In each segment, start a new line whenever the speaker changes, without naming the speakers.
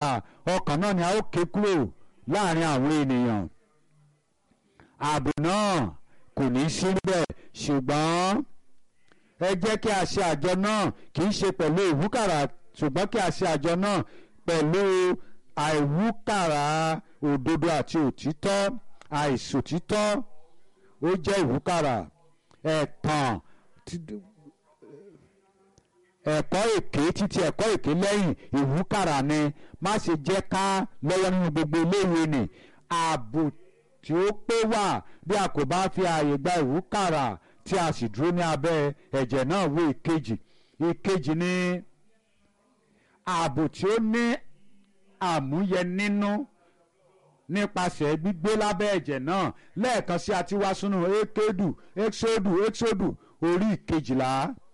ọkàn náà ni a ó ké kúrò láàrin àwọn ènìyàn ààbò náà kò ní sí bẹ́ẹ̀ ṣùgbọ́n ẹ jẹ́ kí a ṣe àjọ náà kì í ṣe pẹ̀lú ìwúkàrà ṣùgbọ́n kí a ṣe àjọ náà pẹ̀lú àìwúkàrà òdodo àti òtítọ́ àìsòtítọ́ ó jẹ́ ìwúkàrà ẹ̀tàn ẹ̀kọ́ èké títí ẹ̀kọ́ èké lẹ́yìn ìwúkàrà ni má ṣe jẹ́ ká lọ́wọ́ nínú gbogbo iléèwé ni ààbò tí ó pé wà bí a kò bá fi ààyè gba ìwúkàrà tí a sì dúró ní abẹ́ ẹ̀jẹ̀ náà wé ìkejì ìkejì ni ààbò tí ó ní àmúyẹ nínú nípasẹ̀ gbígbé lábẹ́ ẹ̀jẹ̀ náà lẹ́ẹ̀kan sí àti wá sínú ékédù éxódù éxódù orí ìkejìlá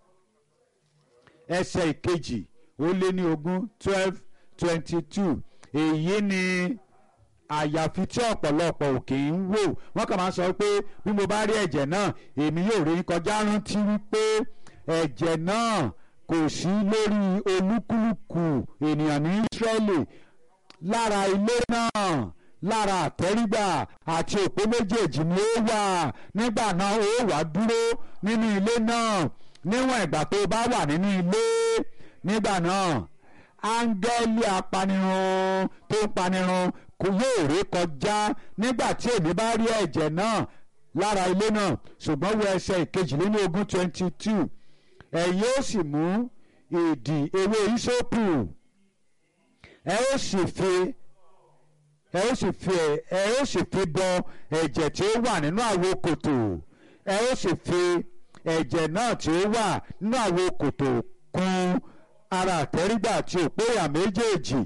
ẹsẹ̀ ìkejì ó lé ní ogún twelve twenty two èyí ni àyàfi tí ọ̀pọ̀lọpọ̀ òkè ń wò wọ́n kàn máa ń sọ pé bí mo bá rí ẹ̀jẹ̀ náà èmi yóò rí kọjá rántí wípé ẹ̀jẹ̀ náà kò sí lórí olúkúlùkù ènìyàn ní Ísírẹ́lì lára ilé náà lára àtẹ́rígbà àti òpó méjèèjì ni ó wà nígbà náà ó wà dúró nínú ilé náà níwọ̀n ìgbà tó bá wà nínú ilé nígbà náà áńgẹ́lì apanirun tó ń panirun kò yóò ré kọjá nígbà tí èmi bá rí ẹ̀jẹ̀ náà lára ilé náà ṣùgbọ́n wo ẹsẹ̀ ìkejìlélógún twenty two ẹ̀yin ó sì mú ìdì ewé ìsopù ẹ ó sì fi ẹ ó sì fi ẹ ó sì fi bọ ẹ̀jẹ̀ tí ó wà nínú àwo kòtò ẹ ó sì fi ẹ̀jẹ̀ náà tí ó wà nínú àwo kòtò kùn ara àtẹ́rígbà àti òpó ìyà méjèèjì.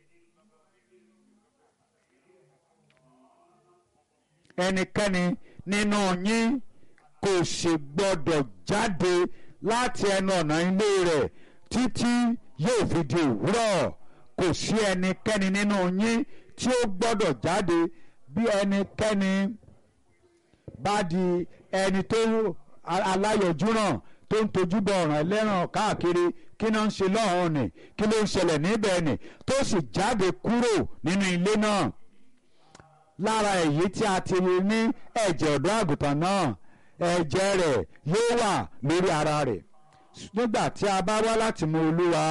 ẹnikẹ́ni nínú yín kò sì gbọ́dọ̀ jáde láti ẹnu ọ̀nà ilé rẹ̀ títí yóò fi di òwúrọ̀ kò sí ẹnikẹ́ni nínú yín tí ó gbọ́dọ̀ jáde bí ẹnikẹ́ni bá di ẹni tó aláyọ̀júràn tó ń tojú bọ ọ̀ràn ẹlẹ́ràn káàkiri kí ló ń ṣe lọ́hùn ni kí ló ń ṣẹlẹ̀ níbẹ̀ ni tó sì jáde kúrò nínú ilé náà lára èyí tí a ti rí ní ẹ̀jẹ̀ ọ̀dọ́ àgùntàn náà ẹ̀jẹ̀ rẹ̀ yóò wà lórí ara rẹ̀ nígbà tí a bá wá láti mú olúwa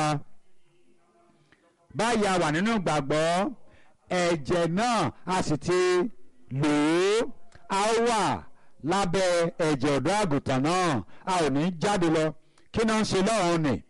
báyìí a wà nínú ìgbàgbọ́ ẹ̀jẹ̀ náà a sì ti lò ó a wà lábẹ́ ẹ̀jẹ̀ ọ̀dọ́ àgùntàn náà a ò ní jáde lọ kí náà ń ṣe lọ́hùn ni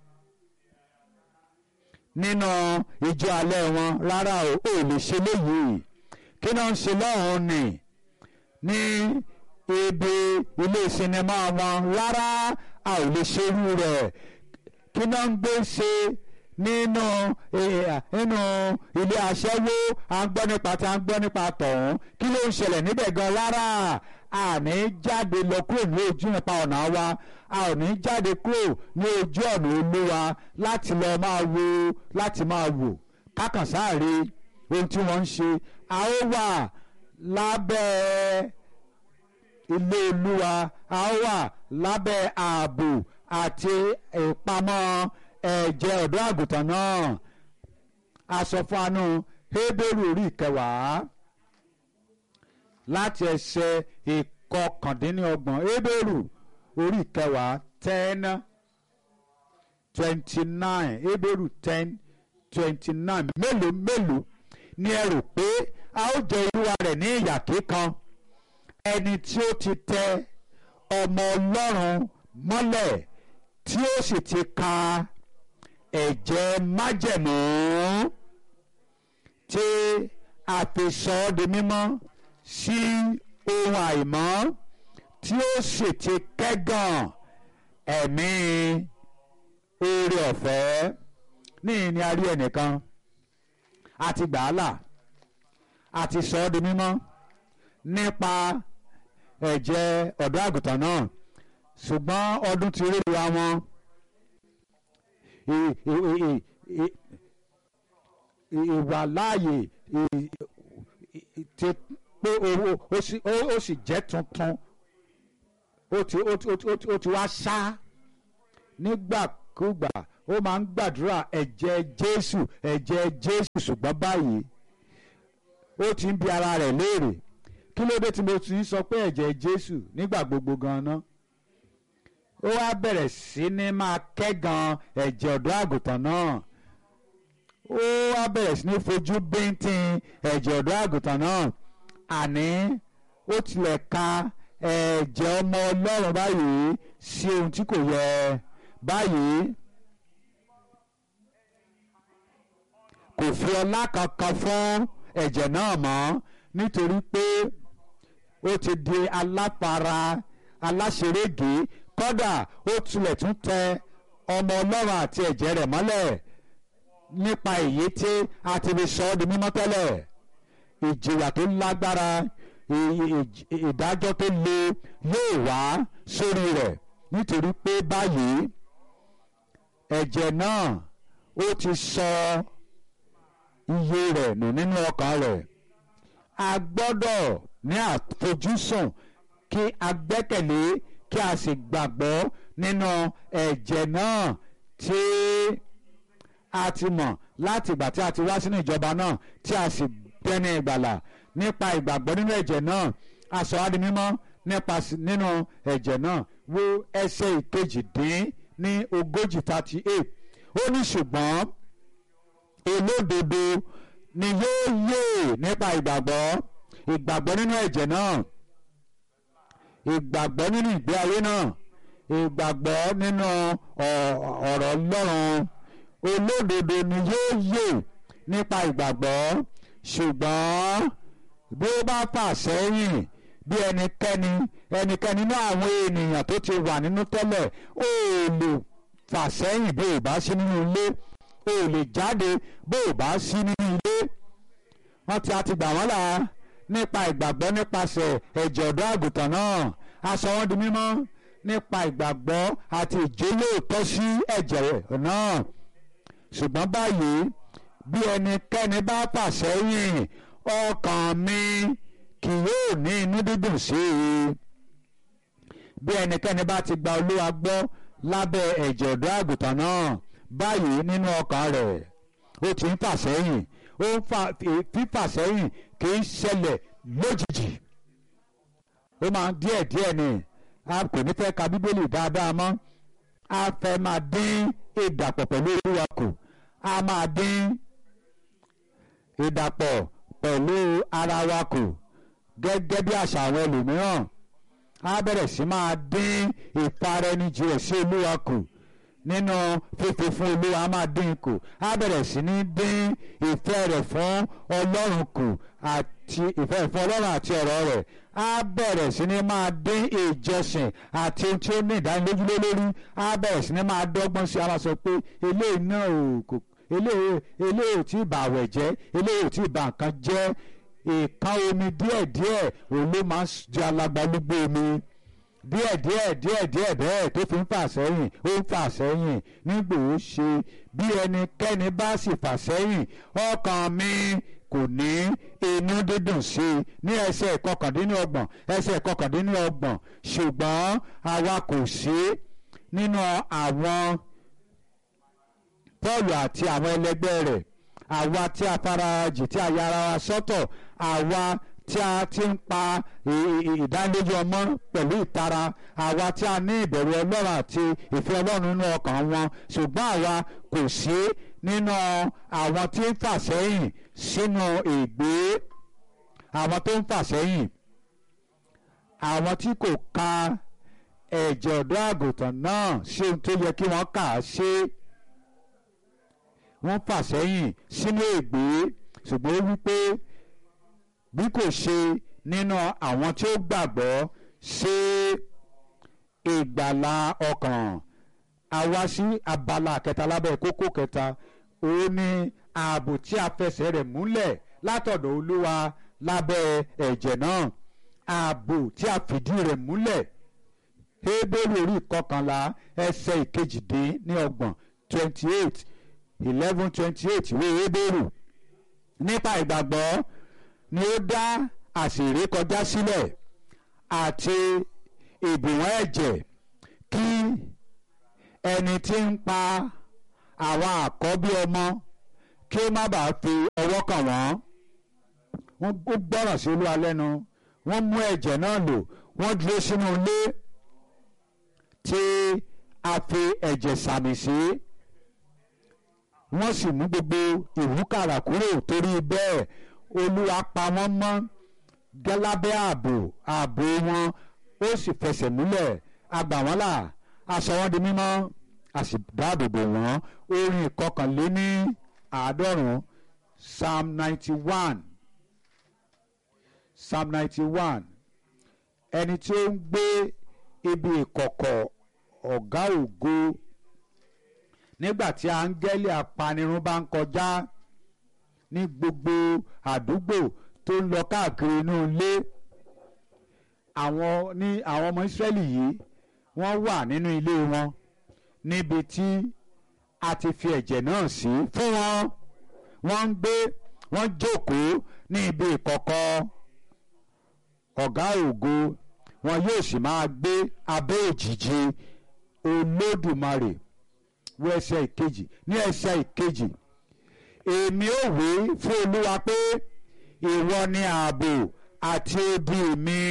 nínú ìjọ alẹ́ wọn rárá o ò lè ṣe léyìí kí náà ń ṣe lọ́hùn ni ní ibi ilé sinimá wọn rárá a ò lè ṣerú rẹ̀ kí náà ń gbé ṣe nínú nínú ilé aṣẹ́wó à ń gbọ́ nípa tí à ń gbọ́ nípa tọ̀hún kí ló ń ṣẹlẹ̀ níbẹ̀ gan rárá àní jáde lọ kúrò ní ojú nípa ọ̀nà wa a ò ní jáde kúrò ní ojú ọ̀nà olúwa láti lọ máa wo láti máa wò kákan sáàre ohun tí wọ́n ń ṣe a ó wà lábẹ́ ilé olúwa a ó wà lábẹ́ ààbò àti ìpamọ́ ẹ̀jẹ̀ ọ̀dọ́ àgùntàn náà a sọ fún anú Hébérù orí ìkẹwàá láti ẹsẹ̀ ìkọkàndínlọ́gbọ̀n Hébérù orí ìkẹwàá ten twenty nine Hébérù ten twenty nine mélòó mélòó ni ẹ rò pé a ó jẹ olúwa rẹ̀ ní ìyà kíkan ẹni tí ó ti tẹ ọmọ Ọlọ́run mọ́lẹ̀ tí ó sì ti ka ẹ̀jẹ̀ májẹ̀mú tí a fi sọ ọ́ di mímọ́ sí ohun àìmọ́ tí ó sì ti kẹ́gàn ẹ̀mí oore ọ̀fẹ́ ní ìní a rí ẹnìkan àti gbàálà àti sọ ọ́ di mímọ́ nípa ẹ̀jẹ̀ ọ̀dọ́ àgùntàn náà ṣùgbọ́n ọdún ti rí wa wọn ìwà láàyè ti pé owó ó sì jẹ́ tuntun ó ti ó ti wá ṣá nígbàkúgbà ó máa ń gbàdúrà ẹ̀jẹ̀ Jésù ẹ̀jẹ̀ Jésù ṣùgbọ́n báyìí ó ti ń bi ara rẹ̀ léèrè kí ló dé tí mo ti ń sọ pé ẹ̀jẹ̀ Jésù nígbà gbogbo gan-an ó wá bẹ̀rẹ̀ sí ní máa kẹ́gan ẹ̀jẹ̀ ọ̀dọ́ àgùntàn náà ó wá bẹ̀rẹ̀ sí ní fojú bíntín ẹ̀jẹ̀ ọ̀dọ́ àgùntàn náà àní ó tilẹ̀ ka ẹ̀jẹ̀ ọmọ Ọlọ́run báyìí sí ohun tí kò yẹ báyìí kò fi ọlá kankan fún ẹ̀jẹ̀ náà mọ́ nítorí pé ó ti di aláfara aláṣerége kódà ó tilẹ̀ tún tẹ ọmọ Ọlọ́run àti ẹ̀jẹ̀ rẹ̀ mọ́lẹ̀ nípa èyí tí a ti fi sọ ọ́ di mímọ́ tẹ́lẹ̀ ìjìyà tó lágbára ìdájọ́ tó le yóò wá sórí rẹ̀ nítorí pé báyìí ẹ̀jẹ̀ náà ó ti sọ iye rẹ̀ nù nínú ọkàn rẹ̀ a gbọ́dọ̀ ní àfojúsùn kí a gbẹ́kẹ̀lé kí a sì gbàgbọ́ nínú ẹ̀jẹ̀ náà tí a ti mọ̀ láti ìgbà tí a ti wá sínú ìjọba náà tí a sì tẹ́ni ìgbàlà nípa ìgbàgbọ́ nínú ẹ̀jẹ̀ náà a sọ á di mímọ́ nípa nínú ẹ̀jẹ̀ náà wo ẹsẹ̀ ìkejì dín ní ogójì thirty eight ó ní ṣùgbọ́n olódodo ni yóò yè nípa ìgbàgbọ́ ìgbàgbọ́ nínú ẹ̀jẹ̀ náà ìgbàgbọ́ nínú ìgbé ayé náà ìgbàgbọ́ nínú ọ̀rọ̀ Ọlọ́run olódodo ni yóò yè nípa ìgbàgbọ́ ṣùgbọ́n bí ó bá fà sẹ́yìn bí ẹnikẹ́ni ẹnikẹ́ni nínú àwọn ènìyàn tó ti wà nínú tẹ́lẹ̀ ó lè fà sẹ́yìn bí ò bá sí nínú ilé ó lè jáde bí ò bá sí nínú ilé wọ́n ti àti gbà wọ́n là nípa ìgbàgbọ́ nípasẹ̀ ẹ̀jẹ̀ ọ̀dọ́ àgùntàn náà a sọ wọ́n di mímọ́ nípa ìgbàgbọ́ àti ìjólóòtọ́ sí ẹ̀jẹ̀ náà ṣùgbọ́n báyìí bí ẹnikẹ́ni bá fà sẹ́yìn ọkàn mi kì yóò ní inú dídùn sí i bí ẹnikẹ́ni bá ti gba olúwa gbọ́ lábẹ́ ẹ̀jẹ̀ ọ̀dọ́ àgùntàn náà báyìí nínú ọkàn rẹ̀ ó ti ń fà sẹ́yìn ó ń fa fífà sẹ́yìn kì í ṣẹlẹ̀ lójijì ó máa ń díẹ̀ díẹ̀ ni a kò ní fẹ́ ka bíbélì dáadáa mọ́ a fẹ́ máa dín ìdàpọ̀ pẹ̀lú olúwa kù a máa dín ìdàpọ̀ pẹ̀lú ara wa kù gẹ́gẹ́ bí àṣà àwọn ẹlòmíràn a bẹ̀rẹ̀ sí máa dín ìfaraẹnijì rẹ̀ sí olúwa kù nínú fífi fún olúwa máa dín kù a bẹ̀rẹ̀ sí ní dín ìfẹ́ rẹ̀ fún ọlọ́run kù àti ìfẹ́ fún ọlọ́run àti ọ̀rọ̀ rẹ̀ a bẹ̀rẹ̀ sí ní máa dín ìjọsìn àti ohun tí ó ní ìdánilójú lé lórí a bẹ̀rẹ̀ sí ní máa dọ́gbọ́n sí i a máa sọ pé eléyìí náà ò kò eléyìí eléyìí ò tí ì bà àwẹ̀ jẹ́ eléyìí ò tí ì bà nǹkan jẹ́ ìkan omi díẹ̀díẹ̀ òun ló máa ń di alagbalúgbó omi díẹ̀ díẹ̀ díẹ̀ díẹ̀ bẹ́ẹ̀ tó fi ń fà sẹ́yìn ó ń fà sẹ́yìn nígbò ó ṣe bí ẹnikẹ́ni bá sì fà sẹ́yìn ọkàn mi kò ní inú dídùn sí i ní ẹsẹ̀ kọkàndínlọ́gbọ̀n ẹsẹ̀ kọkàndínlọ́gbọ̀n ṣùgbọ́n àwa kò sí nínú àwọn Pọ́ọ̀lù àti àwọn ẹlẹgbẹ́ rẹ̀ àwa tí a farajì tí a yára wa sọ́tọ̀ àwa tí a ti ń pa ìdánilójú ọmọ pẹ̀lú ìtara àwa tí a ní ìbẹ̀rù ọlọ́run àti ìfẹ́ ọlọ́run nínú ọkàn wọn ṣùgbọ́n àwa kò sí nínú àwọn tí ń fà sẹ́yìn sínú ègbé àwọn tó ń fà sẹ́yìn àwọn tí kò ka ẹ̀jẹ̀ ọ̀dọ́ àgùntàn náà sí ohun tó yẹ kí wọ́n kà á sí wọ́n fà sẹ́yìn sínú ègbé ṣùgbọ́n ó wí pé bí kò ṣe nínú àwọn tí ó gbàgbọ́ ṣe ìgbàlà ọkàn àwa sí abala kẹta lábẹ́ kókó kẹta òun ni ààbò tí a fẹsẹ̀ rẹ̀ múlẹ̀ látọ̀dọ̀ olúwa lábẹ́ ẹ̀jẹ̀ náà ààbò tí a fìdí rẹ̀ múlẹ̀ Hébérù orí ìkọkànlá ẹsẹ̀ ìkejìdín ní ọgbọ̀n twenty eight eleven twenty eight ìwé Hébérù nípa ìgbàgbọ́ ni ó dá àṣírí kọjá sílẹ̀ àti ìbùwọ̀n ẹ̀jẹ̀ kí ẹni tí ń pa àwọn àkọ́bí ọmọ kí ó má bàa fi ọwọ́ kàn wọ́n wọ́n gbọ́ràn sí olúwa lẹ́nu wọ́n mú ẹ̀jẹ̀ náà lò wọ́n dúró sínú ilé tí a fi ẹ̀jẹ̀ sàmì sí wọ́n sì mú gbogbo ìwúkàrà kúrò torí bẹ́ẹ̀ olúwa pa wọ́n mọ́ gẹ́lábẹ́ ààbò ààbò wọn ó sì fẹsẹ̀ múlẹ̀ a gbà wọ́n là a sọ wọ́n di mímọ́ a sì dáàbò bò wọ́n orin ìkọkànléní àádọ́rùn-ún psalm ninety one psalm ninety one ẹni tí ó ń gbé ibi ìkọ̀kọ̀ ọ̀gá ògo nígbà tí áńgẹ́lì apanirun bá ń kọjá ní gbogbo àdúgbò tó ń lọ káàkiri inú ilé àwọn ní àwọn ọmọ ìsírẹ́lì yìí wọ́n wà nínú ilé wọn níbi tí a ti fi ẹ̀jẹ̀ náà sí fún wọn wọ́n ń gbé wọ́n jókòó ní ibi ìkọ̀kọ̀ ọ̀gá ògo wọn yóò sì máa gbé abẹ́ òjìji olódùmarè wọ ẹsẹ̀ ìkejì ní ẹsẹ̀ ìkejì èmi ò wí fún olúwa pé ìwọ ni ààbò àti odi mi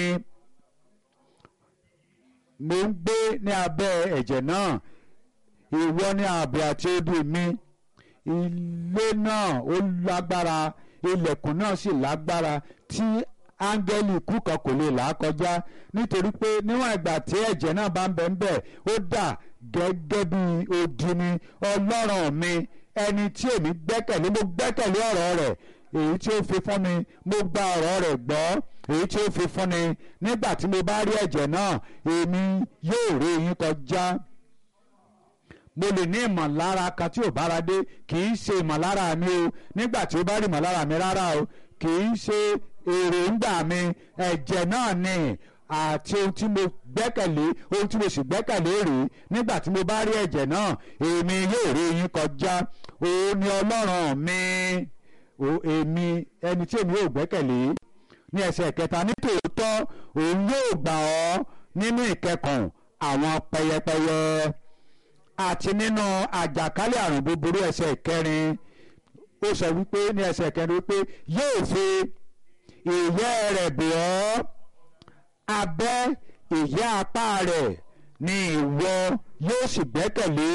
mo ń gbé ní abẹ́ ẹ̀jẹ̀ náà ìwọ ni ààbò àti odi mi ilé náà ó lágbára ilẹ̀kùn náà sì lágbára tí áńgẹ́lì ikú kan kò lè là á kọjá nítorí pé níwọ̀n ìgbà tí ẹ̀jẹ̀ náà bá ń bẹ ń bẹ̀ ó dà gẹ́gẹ́ bí odi ni ọlọ́run mi ẹni tí èmi gbẹ́kẹ̀lé mo gbẹ́kẹ̀lé ọ̀rọ̀ rẹ̀ èyí tí ó fi fún mi mo gba ọ̀rọ̀ rẹ̀ gbọ́ èyí tí ó fi fún ni nígbà tí mo bá rí ẹ̀jẹ̀ náà èmi yóò rí yín kọjá mo lè ní ìmọ̀lára kan tí ò bára dé kì í ṣe ìmọ̀lára mi o nígbà tí ó bá rí ìmọ̀lára mi rárá o kì í ṣe èròǹgbà mi ẹ̀jẹ̀ náà ni àti ohun tí mo gbẹ́kẹ̀lé ohun tí mo sì gbẹ́kẹ̀lé rèé nígbà tí mo bá rí ẹ̀jẹ̀ náà èmi yóò rí yín kọjá òun ni ọlọ́run mi èmi ẹni tí èmi yóò gbẹ́kẹ̀lé ní ẹsẹ̀ kẹta nítòótọ́ òun yóò gbà ọ́ nínú ìkẹkùn àwọn pẹyẹpẹyẹ àti nínú àjàkálẹ̀ àrùn búburú ẹsẹ̀ kẹrin ó sọ wípé ní ẹsẹ̀ kẹrin wípé yóò fi ìyẹ́ rẹ̀ bò ọ́ abẹ́ ìyẹ́ apá rẹ̀ ni ìwọ yóò sì gbẹ́kẹ̀lé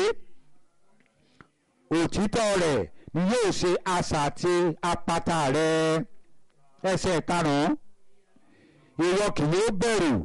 òtítọ́ rẹ̀ ni yóò ṣe asà àti apata rẹ̀ ẹsẹ̀ karùn-ún ìwọ kì yóò bẹ̀rù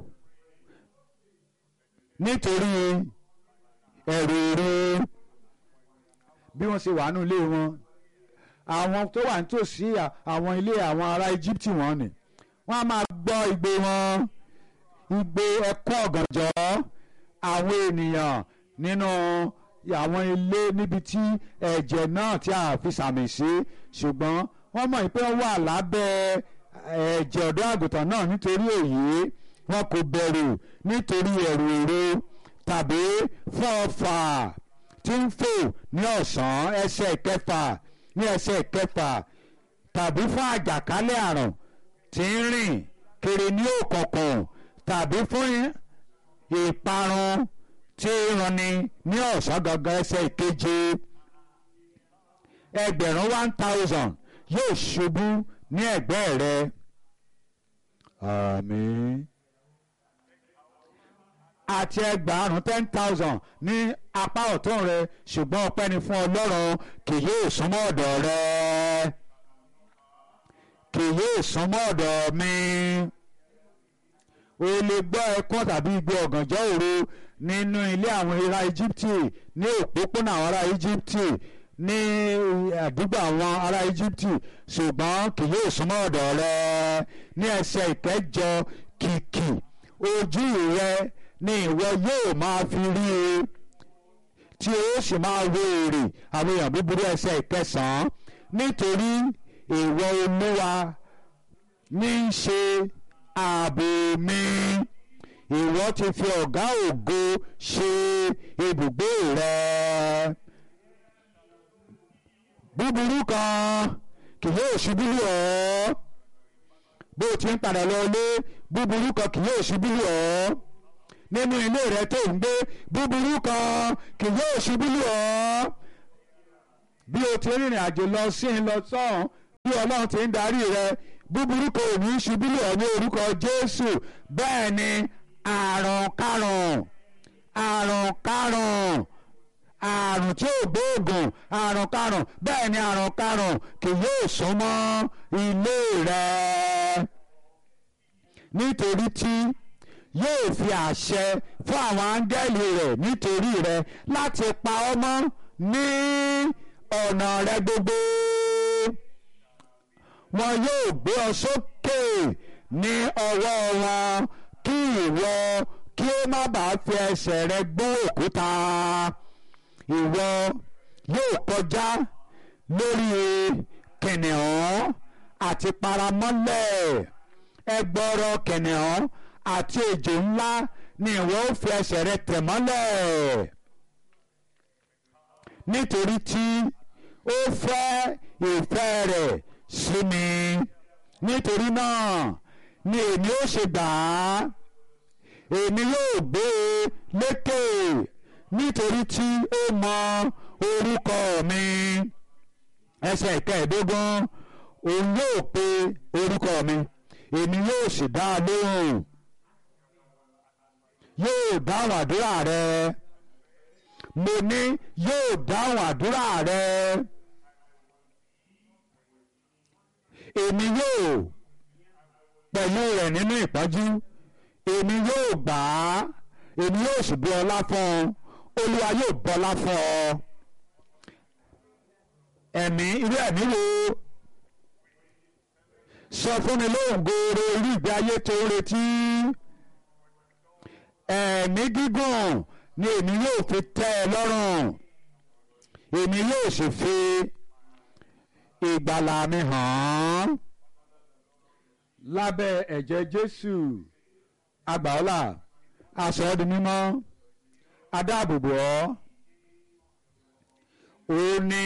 nítorí ẹ̀rù rí bí wọ́n ṣe wà nínú ilé wọn àwọn tó wà nítòsí àwọn ilé àwọn ará Íjíbítì wọn ni wọ́n á máa gbọ́ igbe wọn igbe ẹkún ọ̀gànjọ́ àwọn ènìyàn nínú àwọn ilé níbi tí ẹ̀jẹ̀ náà tí a fi sàmì sí ṣùgbọ́n wọ́n mọ̀ pé wọ́n wà lábẹ́ ẹ̀jẹ̀ ọ̀dọ́ àgùntàn náà nítorí èyí wọn kò bẹ̀rù nítorí ẹ̀rù èrò tàbí fún ọfà tí ń fò ní ọ̀sán ẹsẹ̀ kẹfà ní ẹsẹ̀ kẹfà tàbí fún àjàkálẹ̀ àrùn tí ń rìn kiri ní òkùnkùn tàbí fún ìparun tí ń ranni ní ọ̀sán gangan ẹsẹ̀ ìkeje ẹgbẹ̀rún one thousand yóò ṣubú ní ẹ̀gbẹ́ rẹ àmín àti ẹgbàárún ten thousand ní apá ọ̀tún rẹ ṣùgbọ́n ọpẹ́ ni fún ọlọ́run kì yóò súnmọ́ ọ̀dọ̀ rẹ kì yóò súnmọ́ ọ̀dọ̀ mi o lè gbọ́ ẹkún tàbí igbe ọ̀gànjọ́ òru nínú ilé àwọn ará Íjíbítì ní òpópónà àwọn ará Íjíbítì ní àdúgbò àwọn ará Íjíbítì ṣùgbọ́n kì yóò súnmọ́ ọ̀dọ̀ rẹ ní ẹsẹ̀ ìkẹjọ kìkì ojú rẹ ni ìwọ yóò máa fi rí i tí o sì máa wo èrè àwọn èèyàn búburú ẹsẹ̀ ìkẹsàn-án nítorí ìwọ olúwa ní í ṣe ààbò mi ìwọ ti fi ọ̀gá ògo ṣe ibùgbé rẹ búburú kan kì yóò ṣubú lù ọ́ bó o ti ń padà lọ ilé búburú kan kì yóò ṣubú lù ọ́ nínú ilé rẹ tó ń gbé búburú kan kì yóò ṣubú lù ọ́ bí o ti rìnrìn àjò lọ sí ń lọ sọ́hún bí ọlọ́run ti ń darí rẹ búburú kò ní í ṣubú lọ ní orúkọ jésù bẹ́ẹ̀ ni àrùn karùn àrùn karùn àrùn tí ò gbóògùn àrùn karùn bẹ́ẹ̀ ni àrùn karùn kì yóò sún mọ́ ilé rẹ nítorí tí yóò fi àṣẹ fún àwọn áńgẹ́lì rẹ̀ nítorí rẹ láti pa ọ́ mọ́ ní ọ̀nà rẹ gbogbo wọn yóò gbé ọ sókè ní ọwọ́ wọn kí ìwọ kí ó má bàa fi ẹsẹ̀ rẹ gbọ́ òkúta ìwọ yóò kọjá lórí kìnìún àti paramọ́lẹ̀ ẹgbọrọ kìnìún àti ejò ńlá ni ìwọ ó fi ẹsẹ̀ rẹ tẹ̀ mọ́lẹ̀ nítorí tí ó fẹ́ ìfẹ́ rẹ̀ sí mi nítorí náà ni èmi ó ṣe gbà á èmi yóò gbé e lékè nítorí tí ó mọ orúkọ mi ẹsẹ̀ ìkẹẹ̀ẹ́dógún òun yóò pe orúkọ mi èmi yóò sì dá a lóhùn yóò dáhùn àdúrà rẹ mo ní yóò dáhùn àdúrà rẹ èmi yóò pẹ̀lú rẹ̀ nínú ìpọ́njú èmi yóò gbà á èmi yóò sì bu ọlá fún ọ olúwa yóò bọlá fún ọ ẹ̀mí irú ẹ̀mí wo sọ fún mi lóhùn gooro irú ìgbé ayé tó ń retí ẹ̀mí gígùn ni èmi yóò fi tẹ́ ẹ lọ́rùn èmi yóò sì fi ìgbàlà mi hàn án lábẹ́ ẹ̀jẹ̀ Jésù agbàọ́là aṣọ ọ́ di mímọ́ adáàbòbò ọ́ òun ni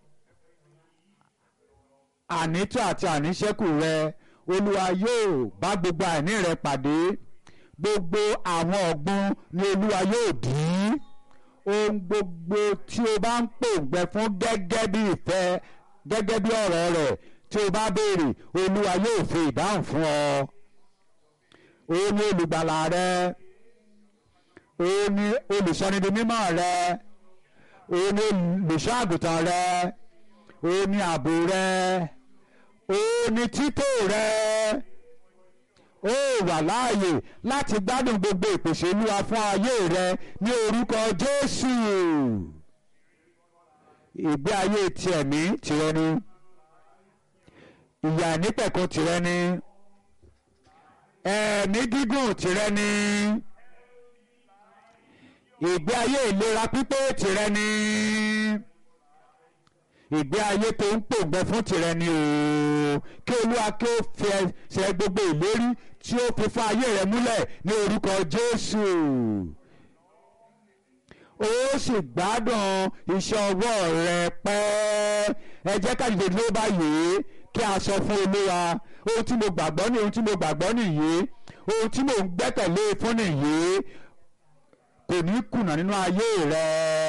ànító àti àníṣẹ́kù rẹ olúwa yóò bá gbogbo àìní rẹ pàdé gbogbo àwọn ọ̀gbun ni olúwa yóò dì í ohun gbogbo tí o bá ń pòǹgbẹ fún gẹ́gẹ́ bí ìfẹ́ gẹ́gẹ́ bí ọ̀rọ̀ rẹ̀ tí o bá béèrè olúwa yóò fi ìdáhùn fún ọ òun ni olùgbàlà rẹ òun ni olùsọnidi mímọ́ rẹ òun ni olùṣọ́ àgùntàn rẹ òun ni ààbò rẹ òun ni títò rẹ ó wà láàyè láti gbádùn gbogbo ìpèsè olúwa fún ayé rẹ ní orúkọ jésù ìgbé ayé ti ẹ̀mí tìrẹ ni ìyà nípẹ̀kun tìrẹ ni ẹ̀mí gígùn tìrẹ ni ìgbé ayé ìlera pípé tìrẹ ni ìgbé ayé tó ń pòǹgbẹ fún tìrẹ ni o kí olúwa kí ó fi ẹsẹ̀ gbogbo ìlérí tí ó fi fún ayé rẹ múlẹ̀ ní orúkọ jésù ó sì gbádùn iṣẹ́ ọwọ́ rẹ pẹ́ ẹ jẹ́ ká dìde dúró báyìí kí a sọ fún olúwa ohun tí mo gbàgbọ́ ní ohun tí mo gbàgbọ́ nìyí ohun tí mo ń gbẹ́kẹ̀lé fún nìyí kò ní kùnà nínú ayé rẹ